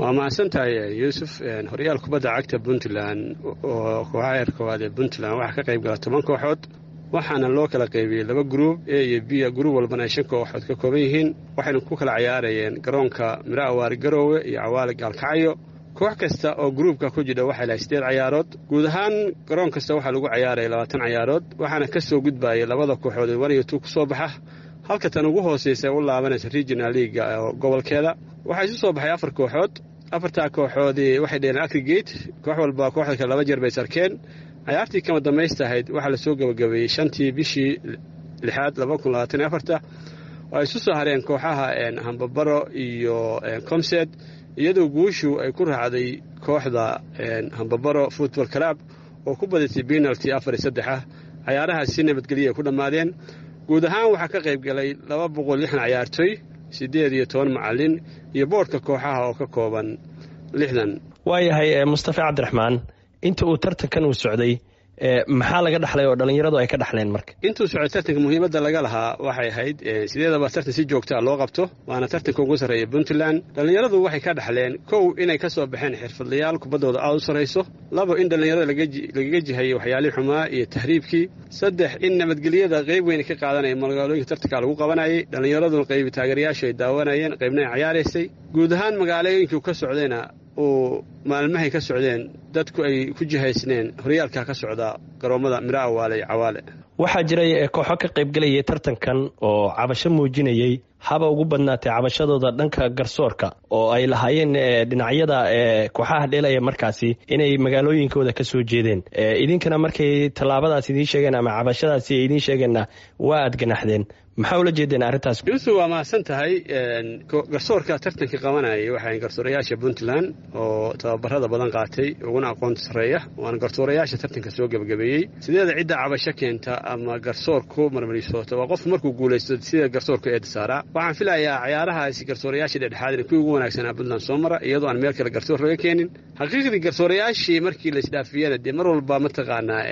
waa mahadsantahay yuusuf horyaal kubadda cagta puntland oo kooxaha heer koowaad ee puntland waxaa ka qayb gala toban kooxood waxaana loo kala qaybiyey laba gruub e iyo b gruub walbana ay shan kooxood ka kooban yihiin waxayna ku kala cayaarayeen garoonka miro awaari garoowe iyo cawaali gaalkacyo koox kasta oo gruubka ku jidha waxay lahay sideed cayaarood guud ahaan garoon kasta waxaa lagu cayaaraya labaatan cayaarood waxaana ka soo gudbayay labada kooxood ee wan iyo tuu ku soo baxa halka tan ugu hoosaysa u laabanaysa regional leaga gobolkeeda waxaa isu soo baxay afar kooxood afartaa kooxoodii waxay dheheen akrigate koox walba kooxda kale laba jeer bay sarkeen cayaartii kama damaystahayd waxaa lasoo gabagabeeyey shantii bishii lixaad laba kun labaatan iyo afarta oo ay isu soo hareen kooxaha hambabaro iyo comsed iyadoo guushu ay ku raacday kooxda hambabaro football club oo ku badatay penalty afar iyo saddex ah cayaarahaas si nabadgelya ay ku dhammaadeen guud ahaan waxaa ka qayb galay laba boqol lixdan cayaartoy siddeed iyo toban macalin iyo boodhka kooxaha oo ka kooban lixdan waayahay mustafa cabdiraxmaan inta uu tartankan uu socday maxaa laga dhaxlay oo dhallinyaradu ay ka dhaxleen marka intuu socday tartanka muhiimadda laga lahaa waxay ahayd sideedaba tartan si joogtaa loo qabto waana tartanka ugu sarreeya puntland dhallinyaradu waxay ka dhaxleen kow inay ka soo baxeen xirfadlayaal kubaddooda aad u sarrayso labo in dhallinyarada lagaga jihayay waxyaalihii xumaa iyo tahriibkii saddex in nabadgelyada qayb weyna ka qaadanaya magaalooyinka tartanka lagu qabanayay dhallinyaraduna qaybi taageerayaashu ay daawanayeen qaybna ay cayaaraysay guud ahaan magaalooyinkii ka socdayna uu maalmahay ka socdeen dadku ay ku jihaysneen horyaalka ka socda garoommada miro awaale iyo cawaale waxaa jiray kooxo ka qaybgelayay tartankan oo cabasho muujinayey haba ugu badnaatay cabashadooda dhanka garsoorka oo ay lahaayeen dhinacyada kooxaha dheelaya markaasi inay magaalooyinkooda ka soo jeedeen idinkana markay tallaabadaas idiin sheegeen ama cabashadaasi ay idiin sheegeenna waa aad ganaxdeen maxaa ula jeedeen arrintaas yuusuf waa mahadsan tahay garsoorka tartanka qabanayay waxay garsoorayaasha puntland oo tababarada badan qaatay uguna aqoonta sarreeya waana garsoorayaasha tartanka soo gebagabeeyey sideeda cidda cabasho keenta ama garsoorku marmarisoota waa qofku markuu guulaysto sida garsoorku eeda saaraa waxaan filayaa cayaarahaasi garsoorayaasha dhexdhexaadina kuwii ugu wanaagsanaa puntland soo mara iyadoo aan meel kale garsoor laga keenin xaqiiqdii garsoorayaashii markii laisdhaafiyana dee mar walba mataqaanaa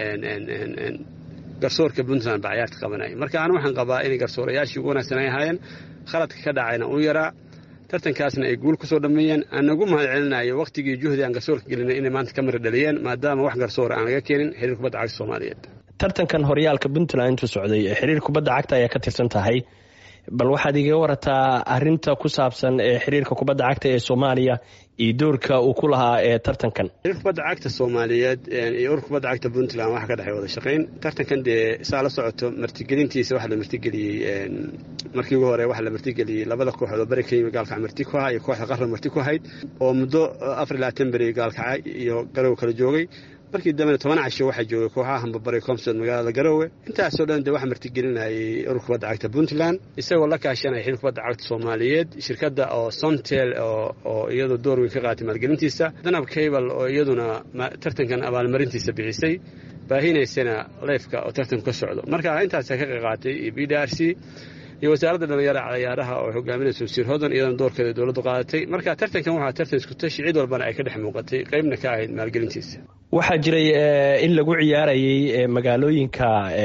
garsoorka puntland baa cayaarta qabanaya marka anu waxaan qabaa inay garsoorayaashii ugu wanaagsan ay ahaayeen khaladka ka dhacayna uu yaraa tartankaasna ay guul kusoo dhammeeyeen aan ugu mahad celinayo wakhtigii juhdi aan garsoorka gelinay inay maanta ka mara dhaliyeen maadaama wax garsoora aan laga keenin xiriir kubadda cagta soomaaliyeed tartankan horyaalka puntland intuu socday xiriir kubadda cagta ayaa ka tirsan tahay bal waxaad igaga warataa arinta ku saabsan ee xiriirka kubadda cagta ee soomaaliya iyo doorka uu ku lahaa ee tartankan xiriirka kubadda cagta soomaaliyeed iyo ururka kubadda cagta puntland waxaa ka dhexay wada shaqayn tartankan dee saa la socoto martigelintiisa waxaa la martigeliyey markii ugu hore waxaa la martigeliyey labada kooxood oo bari ka yimi gaalkaca marti ku ahaa iyo kooxda qarra marti ku ahayd oo muddo afar iyo labaatan beri gaalkaca iyo garow kala joogay markii dambena toban casho waxaa joogay kooxaha hambabare comsod magaalada garoowe intaasoo dhan dee waxaa martigelinayay ururka kubadda cagta puntland isagoo la kaashanaya xiriirka kubadda cagta soomaaliyeed shirkadda oo somtel oo iyadu door weyn ka qaatay maalgelintiisa danab cable oo iyaduna tartankan abaalmarintiisa bixisay baahinaysana leyfka oo tartanku ka socdo marka intaasa ka qaqaatay iyo b d r c iyo wasaaradda dhalinyara cayaaraha oo hogaaminaysa wasiir hodan iyadana doorkeeda dowladdu qaadatay marka tartankan waxaa tartan iskutashi cid walbana ay ka dhex muuqatay qaybna ka ahayd maalgelintiisa waxaa jiray in lagu ciyaarayay magaalooyinka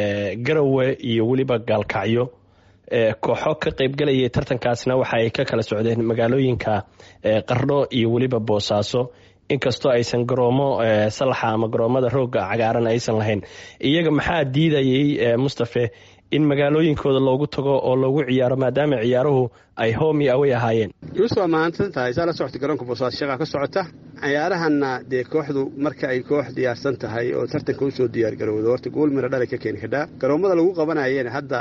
garowe iyo weliba gaalkacyo kooxo ka qaybgelayay tartankaasna waxa ay ka kala socdeen magaalooyinka qardho iyo weliba boosaaso inkastoo aysan garoomo salaxa ama garoomada rooga cagaaran aysan lahayn iyaga maxaa diidayay mustafe in magaalooyinkooda loogu tago oo loogu ciyaaro maadaama ciyaaruhu ay homi away ahaayeen yuusuf waa mahadsan tahay saa la socota garoonka boosaaso shaqaa ka socota cayaarahanna dee kooxdu marka ay koox diyaarsan tahay oo tartanka usoo diyaar garowdo horta gool mira dhalay ka keeni kadhaa garoomada lagu qabanayeen hadda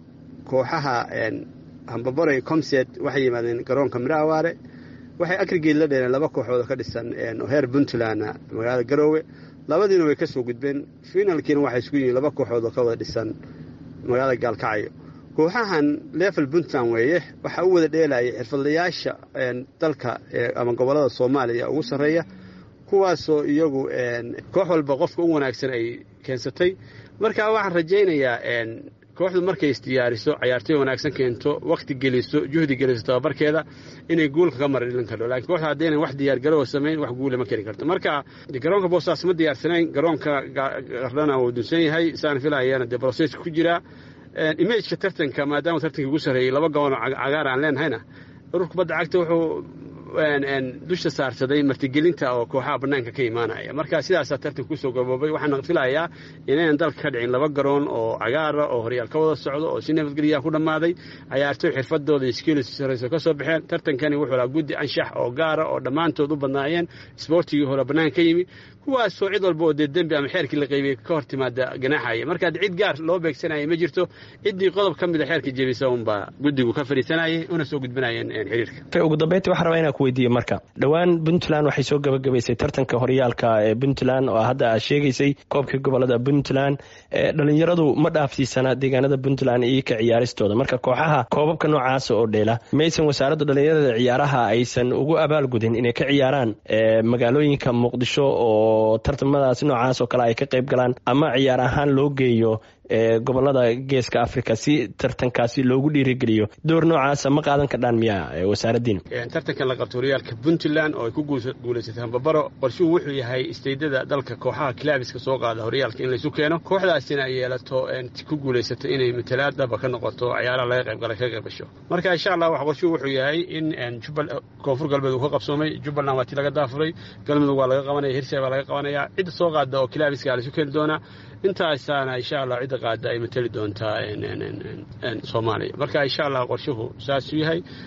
kooxaha hambabore comset waxay yimaadeen garoonka miro awaare waxay agrigeed la dheereen laba kooxood oo ka dhisan oo heer puntlandna magaalada garoowe labadiina way ka soo gudbeen finalkiina waxay isku yihiin laba kooxood oo ka wada dhisan magaalada gaalkacyo kooxahan level puntland weeye waxaa u wada dheelayay xirfadlayaasha dalka ama gobollada soomaaliya ugu sarreeya kuwaasoo iyagu koox walba qofka u wanaagsan ay keensatay marka waxaan rajaynayaa kooxdu markay isdiyaariso cayaartoy wanaagsan keento wakhti geliso juhdi geliso tababarkeeda inay guulka ka mara dhilin karto lakiin kooxda haddaynan wax diyaargarowa samayn wax guula ma keni karto marka garoonka boostaas ma diyaarsanayn garoonka qardhana uu dunsan yahay saan filayana dee broseska ku jiraa imageka tartanka maadaama tartanka ugu sarreeyey laba gaboon cagaar aan leenahayna urur kubadda cagta wuxuu dusha saarsaday martigelinta oo kooxaha bannaanka ka imaanaya marka sidaasaa tartanka kusoo gaboobay waxaana filayaa inaynan dalka ka dhicin laba garoon oo cagaara oo horyaal ka wada socdo oo si nabadgelyaa ku dhammaaday cayaartoy xirfadooda iskiilis sarayso ka soo baxeen tartankani wuxuu lahaa guddi anshax oo gaara oo dhammaantood u badnaayeen isboortigii hore bannaanka ka yimi kuwaasoo cid walba oo dee dembi ama xeerkii la qaybiyey ka hor timaada ganaaxaya marka cid gaar loo beegsanaya ma jirto ciddii qodob ka mida xeerka jebisa unbaa guddigu ka fadhiisanayay una soo gudbinayeen xiriirka ugu dambeyntii waxaan rabaa inaan ku weydiiye marka dhowaan puntland waxay soo gabagabaysay tartanka horyaalka ee puntland oo hadda aad sheegaysay koobkii gobolada puntland dhalinyaradu ma dhaafsiisana deegaanada puntland iyo ka ciyaaristooda marka kooxaha koobabka noocaasa oo dheela maysan wasaaradda dhalinyarada ciyaaraha aysan ugu abaalgudin inay ka ciyaaraan magaalooyinka muqdisho oo tartamadaas noocaas oo kale ay ka qayb galaan ama ciyaar ahaan loo geeyo gobolada geeska africa si tartankaasi loogu dhiirigeliyo door noocaasa ma qaadan kardhaan miya wasaaraddiina tartankan la qabto horyaalka puntland oo ay ku guulaysatay hambabaro qorshuhu wuxuu yahay isteydada dalka kooxaha kilaabiska soo qaada horyaalka in laysu keeno kooxdaasina ay yeelato ku guulaysato inay matalaadaba ka noqoto ciyaaraha laga qaybgala ka qaybgasho marka insha allah wax qorshuhu wuxuu yahay in koonfur galbeed uu ka qabsoomay jubbaland waa tii laga daafuray galmudug waa laga qabanaya hirsay baa laga qabanaya cidda soo qaada oo kilaabiska laysu keeni doonaa intaasaana insha allah cidda qaada ay matali doontaa soomaaliya marka insha allah qorshuhu saasuu yahay